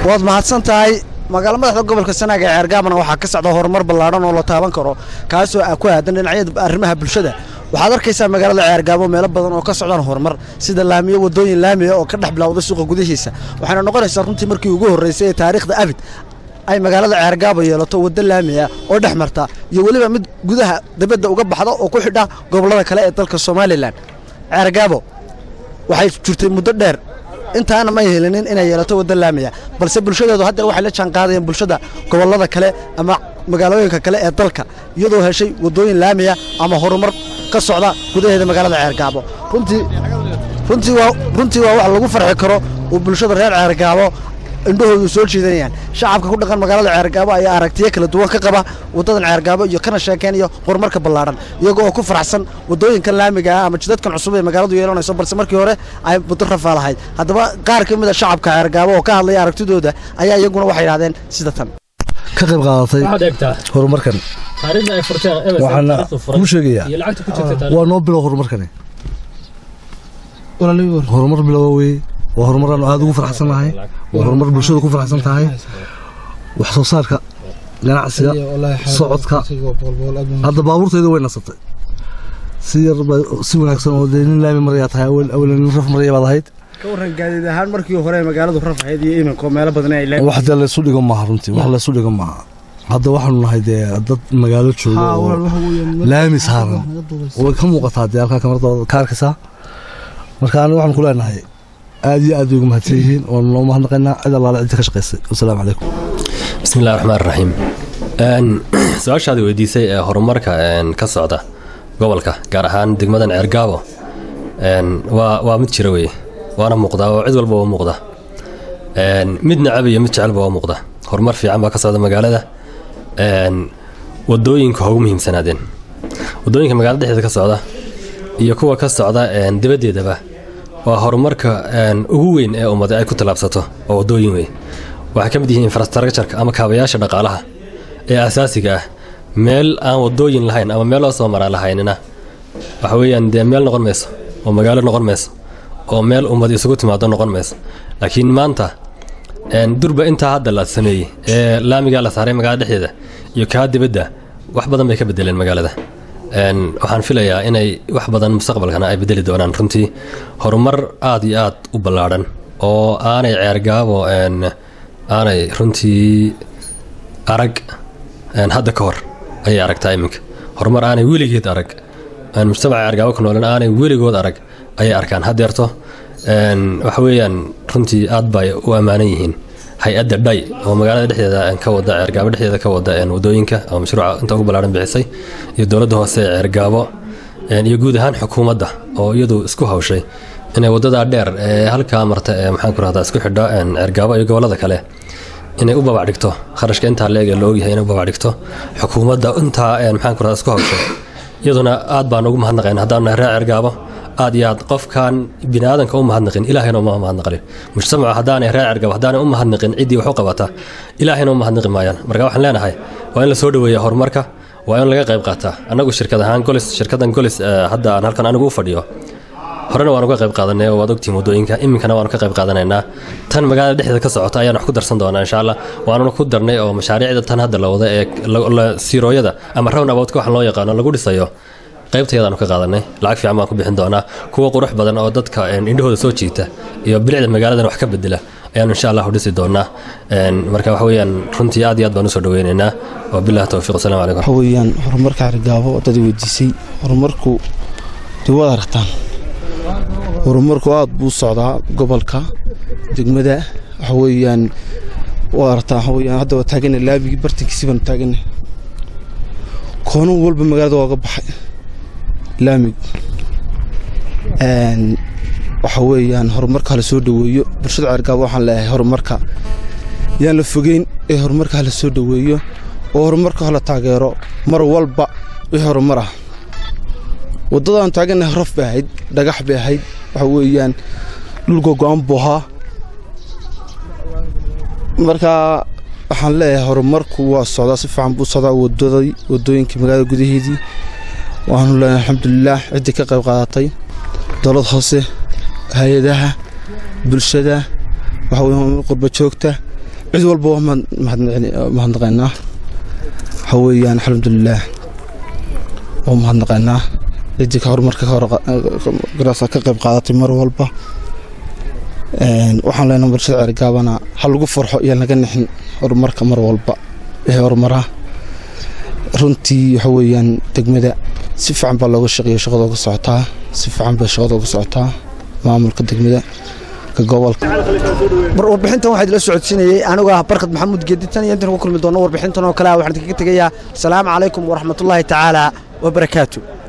waad mahadsan tahay magaalo madaxda gobolka sanaag ee ceergaabana waxaa ka socda horumar ballaadhan oo la taaban karo kaasoo ah ku aadan dhinacyada arrimaha bulshada waxaad arkaysaa magaalada ceergaabo meelo badan oo ka socdaan horumar sida laamiyo wadooyin laamiya oo ka dhex bilowda suuqa gudihiisa waxayna noqonaysaa runtii markii ugu horreysay ee taariikhda abid ay magaalada ceergaabo yeelato waddo laami ah oo dhex marta iyo weliba mid gudaha dibadda uga baxda oo ku xidha gobollada kale ee dalka somalilan ceergaabo waxay jirtay muddo dheer intaana may helinin inay yeelato waddo laamiya balse bulshadeedu haddeer waxay la jaanqaadayeen bulshada gobollada kale ama magaalooyinka kale ee dalka iyadoo heshay waddooyin laamiya ama horumar ka socda gudaheeda magaalada ceergaabo runtii runtii waa runtii waa wax lagu farxi karo oo bulshada reer ceergaabo indhahoodu soo jiidanayaan shacabka ku dhaqan magaalada ceergaabo ayaa aragtiyo kala duwan ka qaba waddadan ceergaabo iyo kana sheekeynayo horumarka ballaadhan iyaga oo ku faraxsan waddooyinkan laamiga ah ama jidadkan cusub ee magaaladu yeelanayso balse markii hore ay muddo rafaa lahayd haddaba qaar ka mid a shacabka ceergaabo oo ka hadlaya aragtidooda ayaa iyaguna waxay yidhahdeen sida tan ka qayb qaadatay horumarkan waxaana kuu sheegayaa waa noo bilow horumarkani horumar bilowa weye waa horumar aanu aada ugu faraxsan nahay waa horumar bulshadu ku faraxsan tahay wax soo saarka ganacsiga socodka hadda baabuurtayda way nasatay si yar si wanaagsan oo dee nin laami marayaa tahay awlan nin raf maraya baad ahayd ka warran gaadiid ahaan markii hore magaaladu raf ahayd iyo iminka meelo badan ay leedahay wax dee laysu dhigo maaha runtii wax laysu dhigo maaha hadda waxaanu nahay dee dad magaalo jooga oo laami saaran way ka muuqataa dee halkaa kamarada ka arkaysaa marka aniga waxaan ku leenahay aad iyo aad bay ugu mahadsan yihiin oonu noo mahadnaqaynaa cid allaale cidda ka shaqaysay wasalaamu calaykum bismillahi raxmaan raxiim su-aashaadi weydiisay ee horumarka ka socda gobolka gaar ahaan degmadan ceergaabo waa waa mid jira weye waana muuqdaa oo cid walba waa muuqda mid nacab iyo mid jecelba waa muuqda horumar fiican baa ka socda magaalada wadooyinka ha ugu muhiimsanaadeen wadooyinka magaalada dhexdeeda ka socda iyo kuwa ka socda dibaddeedaba waa horumarka ugu weyn ee ummada ay ku tallaabsato oo wadooyin wey waxay ka mid yihiin infrastructureka ama kaabayaasha dhaqaalaha ee asaasiga ah meel aan wadooyin lahayn ama meel loo soo maraa lahaynina waxa weeyaan dee meel noqon mayso oo magaalo noqon mayso oo meel ummad isugu timaado noqon mayso laakiin maanta durba intaa hadda la sameeyey ee laamigaa la saaray magaalada dhexdeeda iyo kaa dibadda wax badan bay ka bedeleen magaalada waxaan filayaa inay wax badan mustaqbalkana ay bedeli doonaan runtii horumar aad iyo aad u ballaadhan oo aanay ceergaabo aanay runtii arag hadda ka hor ayay aragtaa iminka horumar aanay weligeed arag mujtamaca ceergaabo ku noolan aanay weligood arag ayay arkaan haddeerto waxa weeyaan runtii aad bay u ammaanan yihiin hay-adda dhay oo magaalada dhexdeeda ka wada ceergaabo dhexdeeda ka wada wadooyinka oo mashruuca inta ugu ballaaran bixisay iyo dowladda hoose ee ceergaabo iyo guud ahaan xukuumadda oo iyadu isku hawshay inay waddadaa dheer ee halkaa marta ee maxaan ku rahdaa isku xidha ceergaabo iyo gobollada kale inay u babac dhigto kharashka intaa leeg ee loogyahay inay u babac dhigto xukuumadda intaa maxaan ku rahdaa isku hawshay iyaduna aad baan ugu mahadnaqayn haddaanu nahay reer ceergaabo aad iyo aad qofkaan biniaadanka u mahadnaqin ilaahayna uma mahadnaqin mujtamaca haddaanay reer cergab haddaanay u mahadnaqin ciddii wax u qabata ilaahayna u mahadnaqi maayaan marka waxaan leenahay waa in la soo dhoweeya horumarka waa in laga qayb qaataa annagu shirkad ahaan golis shirkadan golis hadda aan halkan anigu u fadhiyo horena waan uga qayb qaadanay oo waad ogtihiin waddooyinka iminkana waanu ka qayb qaadanaynaa tan magaalada dhexdeeda ka socota ayaan wax ku darsan doonaa insha allah waanuna ku darnay oo mashaariicda tan hadda la wada ee siirooyada ama rown aboutka waxaan loo yaqaano lagu dhisayo qaybtayadaanu ka qaadanay lacag fiican baan ku bixin doonaa kuwa qurux badan oo dadka indhahooda soo jiita iyo bilicda magaaladan wax ka bedela ayaanu insha allahu dhisi doonaa marka waxa weeyaan runtii aad iyo aad baan usoo dhaweynaynaa wa billahi towfiiq wasalaamu calaykum waxa weeyaan horumarka xargaabo dad weydiisay horumarku dee waad aragtaan horumarku aad buu socdaa gobolka degmada waxa weeyaan waad aragtaan waxa weeyaan hadda waa taagana laabigii bartankiisi baanu taagana koono walba magaalada waaga baxay laamig waxa weeyaan horumarka hala soo dhoweeyo bulshada ceergaabo waxaan leeyahay horumarka yaan la fogeyn ee horumarka hala soo dhoweeyo oo horumarka hala taageero mar walba wixii horumar ah waddadaan taaganahay raf bay ahayd dhagax bay ahayd waxa weeyaan dhulka go-aan buu ahaa marka waxaan leeyahay horumarku waa socdaa si fiican buu socdaa wadadii wadooyinkii magaalada gudaheedii waxaanu leenahay alxamdulilaah ciddii ka qayb qaadatay dowlad hoose hay-adaha bulshada waxa weeye qurba joogta cid walba waa mahadnaqaynaa waxa weeyaan alxamdulilaah waa mahadnaqaynaa ciddii ka horumarka garasa ka qayb qaadatay mar walba waxaan leenahay bulshada ceergaabana ha lagu farxo iyo laga nixin horumarka mar walba ee horumaraa runtii waxa weeyaan degmada si fiican baa looga shaqeeya shaqada uga socotaa si fiican bay shaqada uga socotaa maamulka degmada ka gobolka warbixintan waxaa idila socodsiinayey anigu ah barkad maxamuud geedi tan iyo intan ku kulmi doono warbixintan oo kale ah waxaan idinkaga tegayaa asalaamu calaykum waraxmatullaahi tacaala wabarakaatu